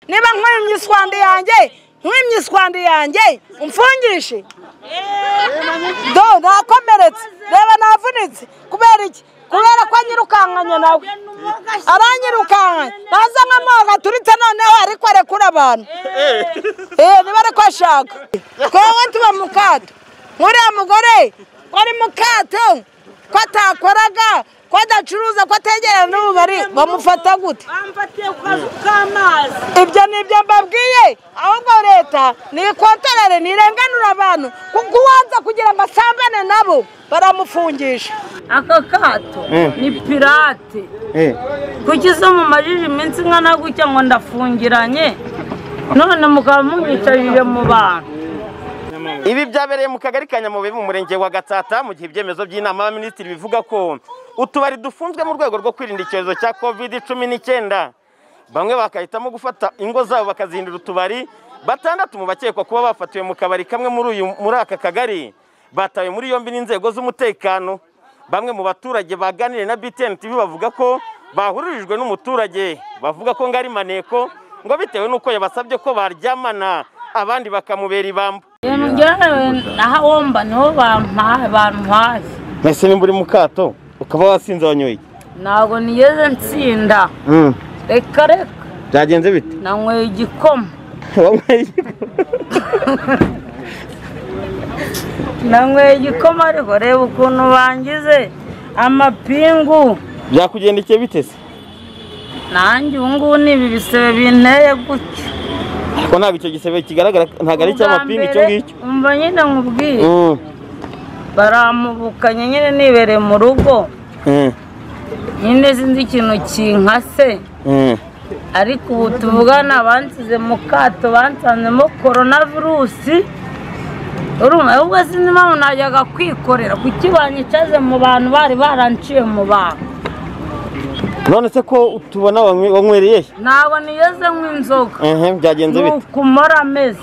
niba nkwimye iswandi yanjye nkwimye iswandi yanjye umfungishe do nakomeretse reba navunitse kubera iki kubera ko anyirukankanye nawe aranyirukankanye naza nkamuhaga turite noneho ariko arekura abantu eee niba ariko ashaka twebwe tuba mu kato nk'uriya mugore wari mu kato ko atakoraga ko adacuruza ko ategerana n'ububari bamufata gute bamfatiye ku kazu k'amazi ibyo ni ibyo mbabwiye ahubwo leta nikontorere ntirenganura abantu kuko ubanza kugira ngo asambane nabo baramufungisha aka kato ni pirate kuki izo mumajije iminsi ingana gutya ngo ndafungiranye none mukaba munyicarije mu bantu ibi byabereye mu kagari ka nyamubibi mu murenge wa gatsata mu gihe ibyemezo by'inama y'abaminisitiri bivuga ko utubari dufunzwe mu rwego rwo kwirinda icyorezo cya covid cumi n'icyenda bamwe bakahitamo gufata ingo zabo bakazihindura utubari batandatu mu bakekwa kuba bafatiwe mu kabari kamwe muri uyu muri aka kagari batawe muri yombi n'inzego z'umutekano bamwe mu baturage baganiriye na btn tv bavuga ko bahuririjwe n'umuturage bavuga ko ngo ari maneko ngo bitewe n'uko yabasabye ko baryamana abandi bakamubera ibamba ngewe naho wumva niho bampaye bampaye Ese nimba uri mu kato ukaba wasinze wanyoye ntabwo nigeze nsinda reka reka byagenze bite nanyweye igikoma wanyweye nanyweye igikoma ariko reba ukuntu bangize amapingu byakugendekeye bite se nanjye ubu ngubu ni ibi bisebe binteye gutya ariko ntabwo icyo gisebe kigaragara ntabwo ari icy'amapingu icyo ngicyo umva nyine nkubwiye Mm, baramubukanye nyine nibereye mu rugo mm, nyine sinzi ikintu kinkase mm. ariko ubu tuvugana bansize mu kato bansanzemo korona virusi urumva ahubwo sinzi impamvu najyaga kwikorera kuki banyicaze mu bantu bari baranciye mu bantu none se ko tubona wanywe- wanywereye he? ntabwo nigeze nk'inzoga Ehe, byagenze ni bite ukumara ameze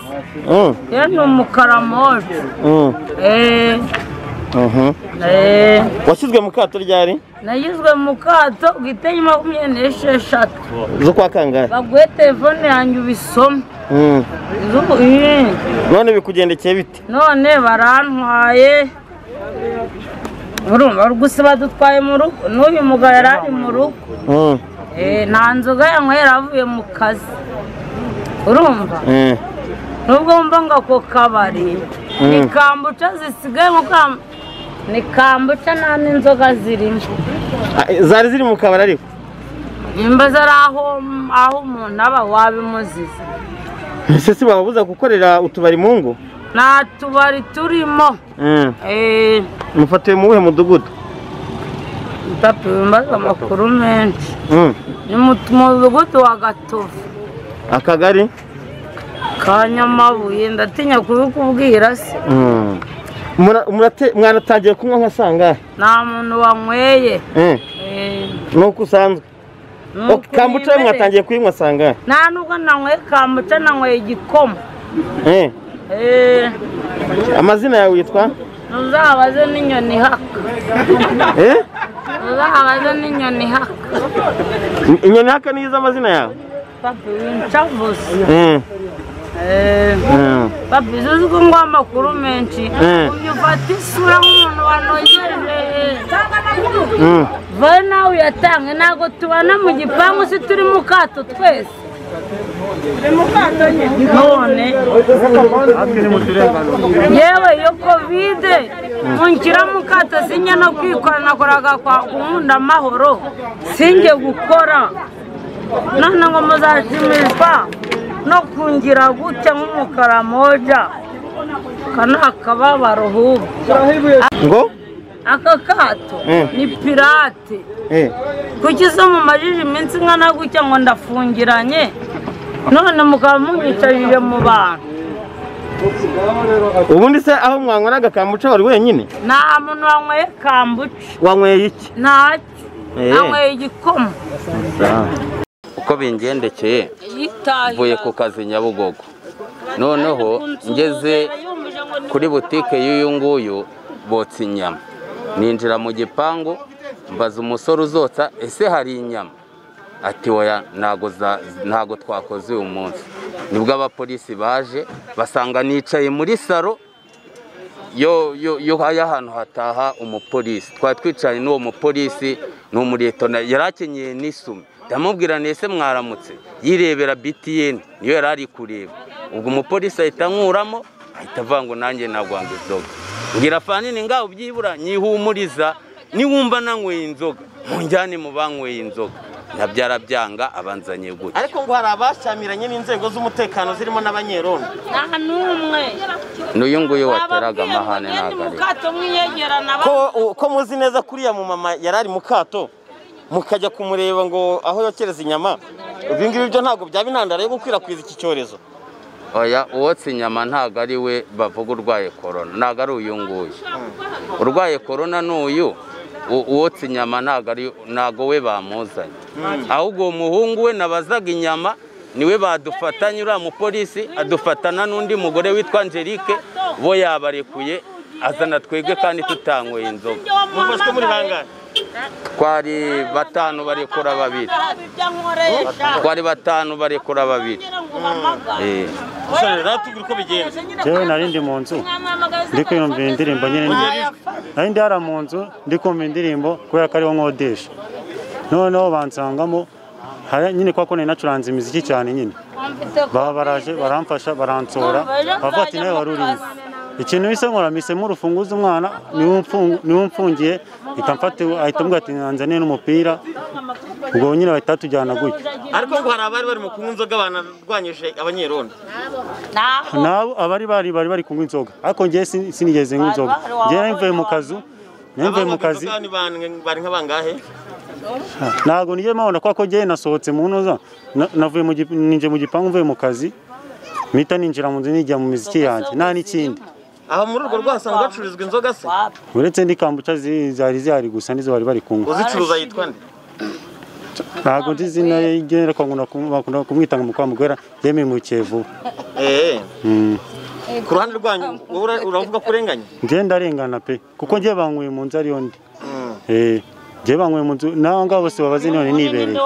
Mm, ye ni umukara moje mm, eee mhm. eee washyizwe mu kato ryari nagizwe mu kato bwite makumyabiri n'esheshatu zo kwa kangahe baguhe telefone yanjye ubisome Mm. Izubu- ii. none bikugendekeye bite none barantwaye urumva gusa badutwaye mu rugo n'uyu mugabo yari ari mu rugo Mm, Eh, nta nzoga yanywera avuye mu kazi urumva mm. nubwo wumva ngo ako kabari ni kambuca zisigaye mu kam- ni kambuca nta n'inzoga zirimo Ah, zari ziri mu kabari ariko nimba zari aho aho umuntu aba wabimuziza ese si bababuza gukorera utubari mu ngo nta tubari turimo Mm. eee mufatiwe mu wuhe mudugudu tapi wimbaza amakuru menshi Mm. ni mu mudugudu wa gatovu akagari ka nyamabuye ndatinya kubikubwira se Mm. Mura- murate- mwanatangiye kunywa nka sangahe nta muntu wanyweye Eh, nuko usanzwe nuko Ok, kambuca we nimereye. mwatangiye kuyinywa sangahe nta nubwo nanyweye kambuca nanyweye igikoma Eh. eee amazina yawe yitwa ntuzabaze n'inyoni ihaka Eh? ntuzabaze n'inyoni ihaka I- inyoni haka niyo izi amazina yawe tapi wincavuze Mm. eee Mm. Papi, izo uzwi ngo amakuru menshi Eh. uyu ufata isura nk'umuntu wanogeje Mm. vayo nawe uyatange ntabwo tubana mu gipangu se turi mu kato twese none yewe iyo kovide unshyira mu kato sinjye no kwikora nakoraga kwa nkunda amahoro sinjye gukora none ngo muzashimishwa no kungira gutya nk'umukara moja aka ni akababaro ahubwo ngo aka kato Mm. ni pirate Eh. kuki izo mumajije iminsi ingana gutya ngo ndafungiranye none mukaba munyicarije mu bantu ubundi se aho mwanyweraga kamuca wari wenyine nta muntu wanyweye kambuca wanyweye iki ntacyo Eh. anyweye igikoma uko bingendekeye mvuye ku kazi nyabugogo noneho ngeze kuri butike y'uyu nguyu botsa inyama ninjira mu gipangu mbaza umusore uzotsa ese hari inyama ati oya ntago za- ntago twakoze uyu munsi nibwo abapolisi baje basanga nicaye muri saro yo yo yo y'ahantu hataha umupolisi twari twicaranye n'uwo mupolisi ni umuretona yari akenyeye n'isume ndamubwira nese mwaramutse yirebera btn niyo yari ari kureba ubwo umupolisi ahita ankuramo ahita avuga ngo nanjye nagwanga inzoga ngira fanini ngaho byibura nyihumuriza niwumva nanyweye inzoga munjyane mu banyweye inzoga nabyo arabyanga abanzanye gutya ariko ngo hari abashyamiranye n'inzego z'umutekano zirimo n'abanyerondo nta n'umwe n'uyu nguyu wateraga bababwiye ngo mugende amahane ntabwo mu ari kato mwiyegerana ko ko muzi neza kuriya mu mama yari ari mu kato mukajya kumureba ngo aho yokereza inyama ibi ngibi byo ntabwo byaba intandaro yo gukwirakwiza iki cyorezo oya uwotsa inyama ntabwo ari we bavuga urwaye korona ntabwo ari uyu nguyu urwaye korona ni uyu u- uwotsa inyama ntabwo ari ntabwo we bamuzanye ahubwo uwo muhungu we nabazaga inyama niwe badufatanye uriya mupolisi adufatana n'undi mugore witwa angelique bo yabarekuye azana twebwe kandi tutanyweye inzoga mufashwe muri bangahe twari batanu barekura babiri twari batanu barekura babiri Eh. ushobora natubwira uko bigenda Jewe nari ndi mu nzu ndi kwiyumvira indirimbo nyine ndi- nari ndi hara mu nzu ndi kumva indirimbo kubera ko ariho nkodesha noneho bansangamo hari- nyine kwa kundi nacuranze imiziki cyane nyine baba baraje baramfasha baransora bavuga ati nawe wari urimo ikintu bisa nkoramisemo urufunguzo umwana niwe umfungu- niwe umfungiye ikamfata ahita ambwira ati nzanire n'umupira ubwo nyine bahita batujyana gutya ariko ngo hari abari barimo kunywa inzoga banarwanyije abanyerondo nabo abari bari bari bari kunywa inzoga ariko njyewe sin- sinigeze nywa inzoga njyewe nari mvuye mu kazu nari mvuye mu abanywa kazi inzoga ni ban- bari nka bangahe ntabwo nigeze mpabona kubera ko njyewe nasohotse mu ntuza na- navuye mu gi- ninjiye mu gipangu mvuye mu kazi mpita ninjira mu nzu nijya mu miziki yanjye nta n'ikindi aho muri urwo rwego hasanzwe hacururizwa inzoga se uretse ndi kambuca zi- zari zihari gusa nizo bari bari kunywa uzicuruza yitwa nde ntabwo nzi izina ry'igenera bakunda kumwita ngo mukwamugwera yemimukiye vuba Eh, Mm. ku ruhande rwanyu wowe ura- uravuga ko urenganya njyewe ndarengana pe kuko njyewe banyweye mu nzu ariyo ndi Eh, njyewe banyweye mu nzu naho ngaho bose babazi none nibereye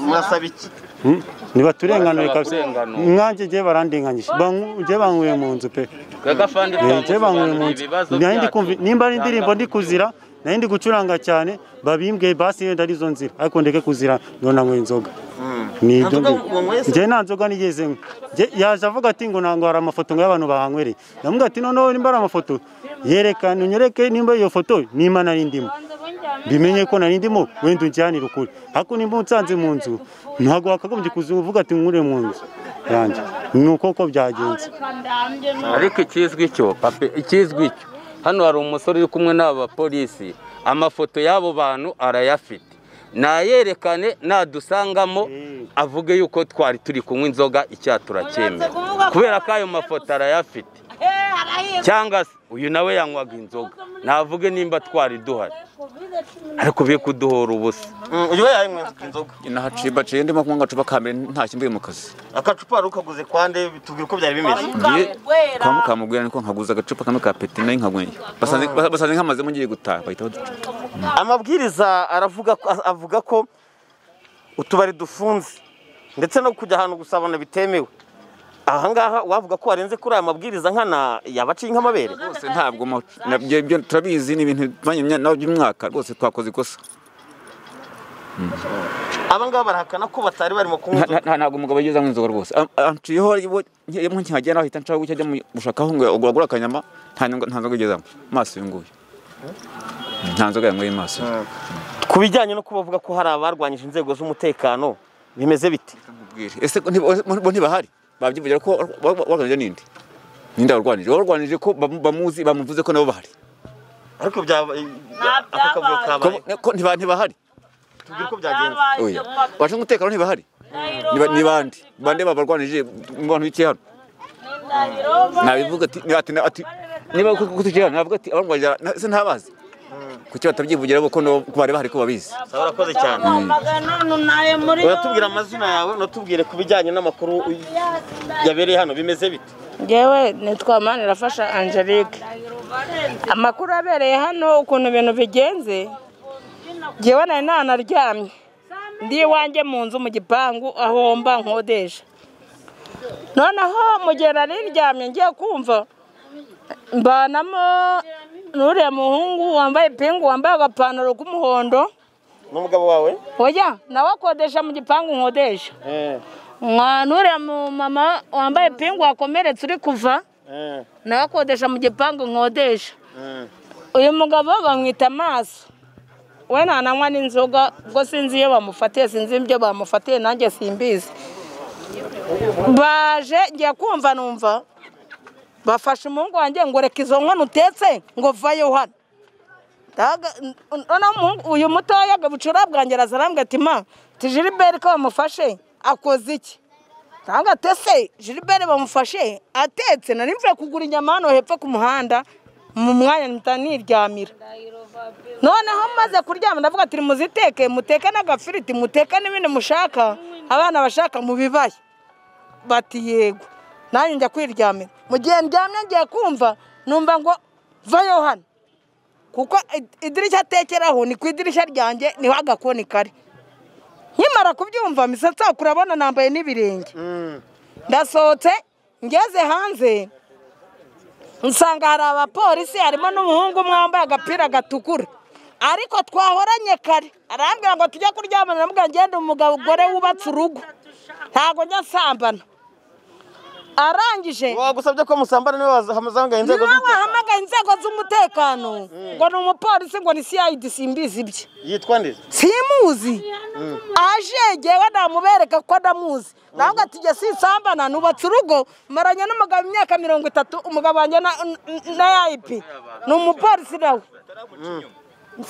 murasaba iki Mm, nibaturenganure kabisa Kurenganura. mwanjye jye barandenganyije Bangu- jye banyweye mu nzu pe Gaga fandi Eh, jye banyweye mu twamusobanuriye nzu ibibazo Nari ndi kumva- byacu. nimba ari indirimbo ndi kuzira nari ndi gucuranga cyane babimbwiye basi yenda arizo nzira ariko ndeke kuzira ngo nanyweye inzoga ni Nta ibyo nzoga ngibyo. wanyweye se? njye nta nzoga nigeze nywa Njye- yaje avuga ati ngo ntabwo hari amafoto ngo y'abantu bahanywereye ndamubwira ati noneho nimba ari amafoto yerekana unyereke nimba iyo foto nimba nari ndimo bimenye ko nari ndimo wenda unjyanire ukuri ariko nimba unsanze mu nzu ntabwo wakagombye kuza uvuga ati nkwure mu nzu yanjye ni uko ko byagenze ariko ikizwi cyo pape ikizwi cyo hano hari umusore uri kumwe n'aba bapolisi amafoto y'abo bantu arayafite nayerekane nadusangamo avuge yuko twari turi kunywa inzoga icyaha turacyemera kubera ko ayo mafoto arayafite cyangwa se uyu nawe yanywaga inzoga navuge nimba twari duhari ariko be kuduhora ubusa Mm, uyu we yanywa inzoga inahaciba ciye ndimo kunywa agacupa ka mbere ntacyo mvuye mu kazi akacupa wari ukaguze kwa nde bitubwira uko byari bimeze ngiye kwa mukamugwira niko nkaguza agacupa kamwe ka peti nayo nkanyweye basanze basanze nkamazemo ngiye gutaha bahita baduca amabwiriza aravuga ko- avuga ko utubari dufunze ndetse no kujya ahantu gusabana bitemewe ahangaha wavuga ko warenze kuri aya mabwiriza nkana yabaciye nk'amabere rwose ntabwo mo- nabyo byo turabizi ni ibintu bivanye na- by'umwaka rwose twakoze ikosa abangaba barahakana ko batari barimo kunywa Nta- inzoga. nta- nta- ntabwo umugabo yigeze anywa inzoga rwose Am- anciyeho iwe- iyo nkihagera ahita nshaka gutya ajya mu- gushakaho ngo agura akanyama nta nyungu- nta nzoga yigeze anywa maso uyu nguyu nta nzoga yanyweye maso uyu. ku bijyanye no kuba bavuga ko hari abarwanyije inzego z'umutekano bimeze bite Mbwire, ese ko ntiba- bo ntibahari babyivugira ko warwanije ninde ninde warwanije warwanije ko bamu- bamuzi bamuvuze ko nabo bahari ariko byaba ako kavuyo Ko- kabaye ko ntiba- ntibahari tubwire uko byagenze oya bashinzwe umutekano ntibahari Niba- ni bande bande babarwanije mu bantu bicaye hano nabivuga ati ni- ati ati niba ko ko tugiye hano navuga ati abarwanije na- se ntabazi kuki batabyivugira bo ko nabo- ko bari bahari ko babizi Sawa, urakoze cyane uratubwira amazina yawe unatubwire ku bijyanye n'amakuru yabereye hano bimeze bite ngewe nitwa manirafasha angelique amakuru abereye hano ukuntu ibintu bigenze ngewe nari nanaryamye ndi iwanjye mu nzu mu gipangu aho mba nkodesha noneho mu gihe nari ndyamye ngiye kumva mbanamo n'uriya muhungu wambaye ipingu wambaye agapantaro k'umuhondo n'umugabo wawe oya nawe akodesha mu gipangu nkodesha Eh, Mwa- n'uriya mu mama wambaye ipingu wakomeretse uri kuva eh, nawe akodesha mu gipangu nkodesha eh. uyu mugabo bamwita amaso we ntananywa n'inzoga ubwo sinzi iyo bamufatiye sinzi ibyo bamufatiye nanjye simbizi baje ngiye kumva numva bafashe umuhungu wanjye ngo reka izo nkono utetse ngo vayo hano Ndahaga- noneho umuhungu- uyu mutoya bucura bwanjye araza arambwira ati ma ti jiliberi ko bamufashe akoze iki ntabwo atese jiliberi bamufashe atetse nari mvuye kugura inyama hano hepfo ku muhanda mu mwanya mpita niryamira noneho maze kuryama ndavuga ati muziteke muteke n'agafiriti muteke n'ibindi mushaka abana bashaka mu bibaya bati yego nanjye njya kwiryamira mu gihe ndyamye ngiye kumva numva ngo vayo hano kuko id- idirishya atekeraho ni ku idirishya ryanjye niho agakoni kari nkimara kubyumva misatsi yawe kurabona nambaye n'ibirenge ndasohotse ngeze hanze nsanga hari abapolisi harimo n'umuhungu umwe wambaye agapira gatukura ariko twahoranye kare arambwira ngo tujye kuryamana namubwira ngende umugabo gore wubatse urugo ntabwo njya nsambana arangije wagusabye ko musambana niwe wazamagaye inzego niwe z'umutekano wahamagaye inzego z'umutekano ngo ni umupolisi ngo ni cid simbizi ibye yitwa nde simuzi aje jyewe namubereka ko ndamuzi nawe ati jye sinsambana nubatse urugo maranye n'umugabo imyaka mirongo itatu umugabo wanjye na- n- na yayipi ni umupolisi nawe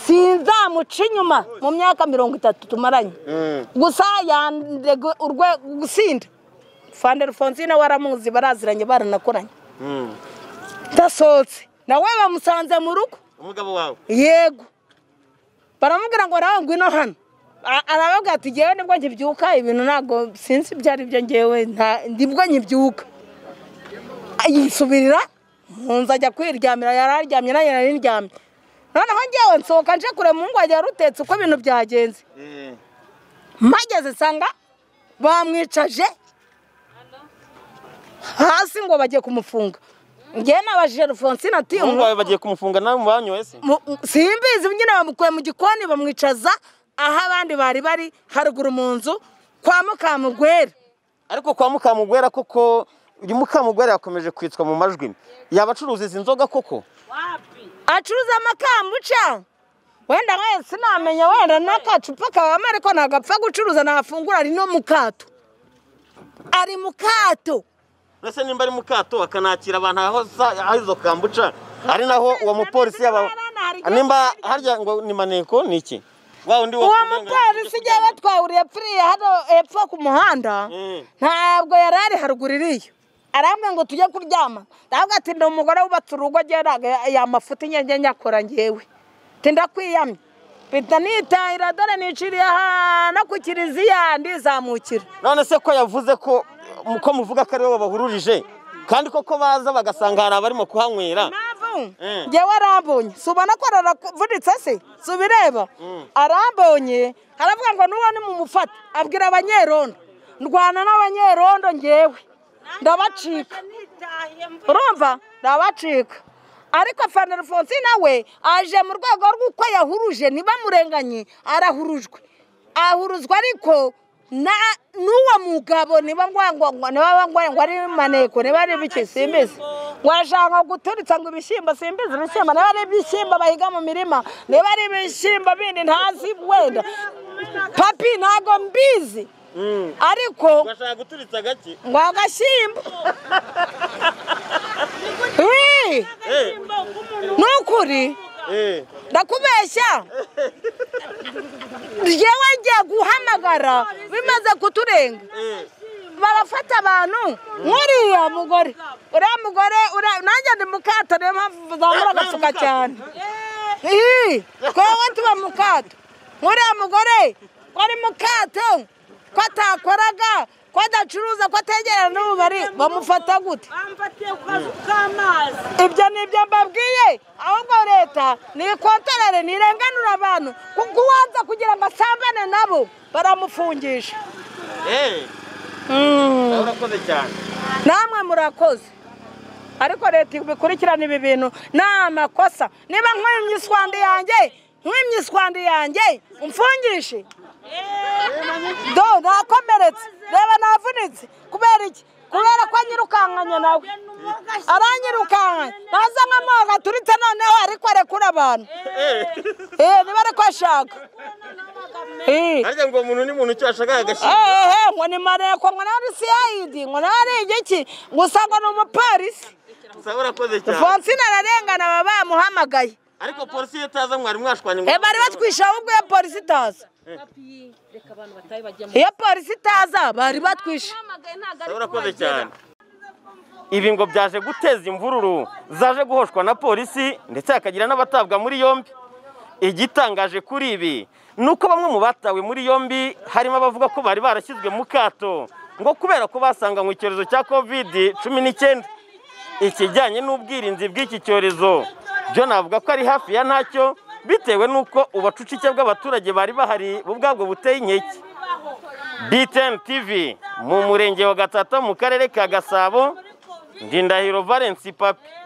sinzamuca inyuma mu myaka mirongo itatu tumaranye gusa yande urwego gusinda fande rufonsine waramuzi baraziranye baranakoranye ndasohotse nawe bamusanze mu rugo umugabo wawe yego baramubwira ngo nawe ngwino hano A- arababwira ati ngewe nibwo nkibyuka ibintu ntabwo sinzi ibyo ari byo ngewe nta- nibwo nkibyuka A- yisubirira mu nzu ajya kwiryamira yari aryamye nanjye nari ndyamye noneho ngewe nsohoka nje kureba umuhungu wanjye wari utetse uko ibintu byagenze Eh, mpageze nsanga bamwicaje hasi ngo bagiye kumufunga ngewe nabajije rufonsine ati umuhungu wawe bagiye kumufunga nawe mubanyoye se Mu- mu- simbizi nyine bamukuye mu gikoni bamwicaza aho abandi bari bari haruguru mu nzu kwa mukamugwera ariko kwa mukamugwera koko uyu mukamugwera yakomeje kwitswa mu majwi yaba acuruza izi nzoga koko acuruza amakambuca wenda we sinamenya wenda n'akacupa kabamo ariko ntabwo apfa gucuruza ntafungura ari no mu kato ari mu kato uretse nimba ari mu kato bakanakira abantu aho za- aho izo kambuca ari naho uwo mupolisi yaba nimba harya ngo ni maneko ni iki wa wundi wo uwo ku burenganzira mupolisi bwo igihe kuryamana. batwawuriye yapfiriye hano hepfo ku muhanda Mm. ntabwo yari ari haruguru iriya arambwira ngo tujye kuryama ndavuga ati ni umugore wubatse urugo njye ntabwo ya- ya mafuti njye njye nyakora njyewe ati ndakwiyamye mpita nitahira dore niciriye aha no ku kiliziya ndizamukira none se ko yavuze ko ko muvuga ko ari wowe bahururije kandi koko baza bagasanga hari abarimo kuhanywera mpamvu Mm. njyewe arambonye si ubona ko araravunitse se si ubireba arambonye aravuga ngo n'uwo ni mu mufata abwira abanyerondo ndwana n'abanyerondo njyewe ndabacika urumva ndabacika ariko fana rufonsine we aje mu rwego rw'uko yahuruje ntibamurenganye arahurujwe ahuruzwa ariko na- n'uwo mugabo niba ngwangwa niba ngwangwa ngo ari maneko niba ari bike simbizi ngo arashaka guturitsa ngo ibishyimbo simbizi ibishyimbo niba ari ibishyimbo bahiga mu mirima niba ari ibishyimbo bindi ntazi wenda papi ntago mbizi ariko bashaka guturitsa gake ngo agashyimbo Wee! ni ukuri eh ndakubeshya yewe ngiye guhamagara bimaze kuturenga eh barafata abantu nk'uriya mugore uriya mugore uriya- nanjye ndi mukato niyo mpamvu zamura agasuka cyane Ii, twowe tuba mukato nk'uriya mugore wari mukato ko atakoraga ko adacuruza ko ategerana n'ububari bamufata gute bamfatiye ku kazu k'amazi ibyo ni ibyo mbabwiye ahubwo leta nikontorere nirenganura abantu kuko uwanza kugira ngo asambane nabo baramufungisha eee urakoze cyane namwe murakoze ariko leta ibikurikirana ibi bintu ni amakosa niba nkwimye iswandi yanjye nkwimye iswandi yanjye umfungishe do nakomeretse reba navunitse kubera iki kubera ko anyirukankanye nawe aranyirukankanye naza nkamuha gaturitse noneho ariko arekura abantu eh niba ariko ashaka eh harya ngo umuntu ni muntu icyo ashaka agashyira ehehe ngo ni mareko ngo nawe ari siyayidi ngo nawe ari igiki gusa ngo ni umupolisi gusa urakoze cyane fonsine ararengana baba bamuhamagaye ariko polisi iyo itaza mwari mwashwanye ngo Eh, bari batwisha ahubwo iyo polisi itaza iyo polisi itaza bari batwishe gusa urakoze cyane ibi ngo byaje guteza imvururu zaje guhoshwa na polisi ndetse hakagira n'abatabwa muri yombi igitangaje kuri ibi ni uko bamwe mu batawe muri yombi harimo abavuga ko bari barashyizwe mu kato ngo kubera ko basanganywe icyorezo cya kovidi cumi n'icyenda ikijyanye n'ubwirinzi bw'iki cyorezo byo navuga ko ari hafi ya ntacyo bitewe n'uko ubucucike bw'abaturage bari bahari bo ubwabwo buteye inkeke BTN TV mu murenge wa Gatata mu karere ka Gasabo Ndindahiro Valence Papi